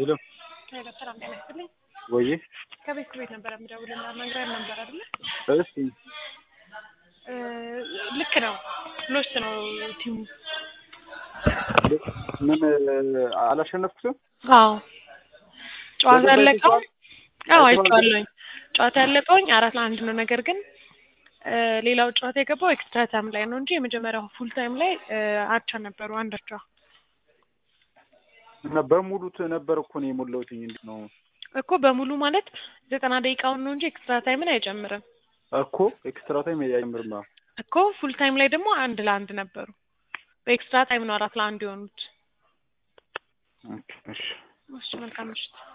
ሄሎ ሄሎ ሰላም ጤና ይስጥልኝ። ወይ ከቤት ቤት ነበር የምደውልና ነግረን ነበር አይደለ? እስቲ እ ልክ ነው ሎስት ነው ቲሙ። ምን አላሸነፍኩትም? አዎ ጨዋታ በምን ያለቀው አይተኸዋል? አዎ አይተኸዋል? አይቼዋለሁኝ። ጨዋታ ያለቀውኝ አራት ለአንድ ነው። ነገር ግን እ ሌላው ጨዋታ የገባው ኤክስትራ ታይም ላይ ነው እንጂ የመጀመሪያው ፉል ታይም ላይ እ አቻ ነበሩ አንድ አቻ። እና በሙሉ ት- ነበር እኮ ነው የሞላሁትኝ። እንዴት ነው እኮ በሙሉ ማለት ዘጠና ደቂቃውን ነው እንጂ ኤክስትራ ታይምን አይጨምርም እኮ ኤክስትራ ታይም አይጨምርም። አዎ። እኮ ፉል ታይም ላይ ደግሞ አንድ ለአንድ ነበሩ። በኤክስትራ ታይም ነው አራት ለአንድ የሆኑት። ኦኬ፣ እሺ እሺ መልካም ምሽት።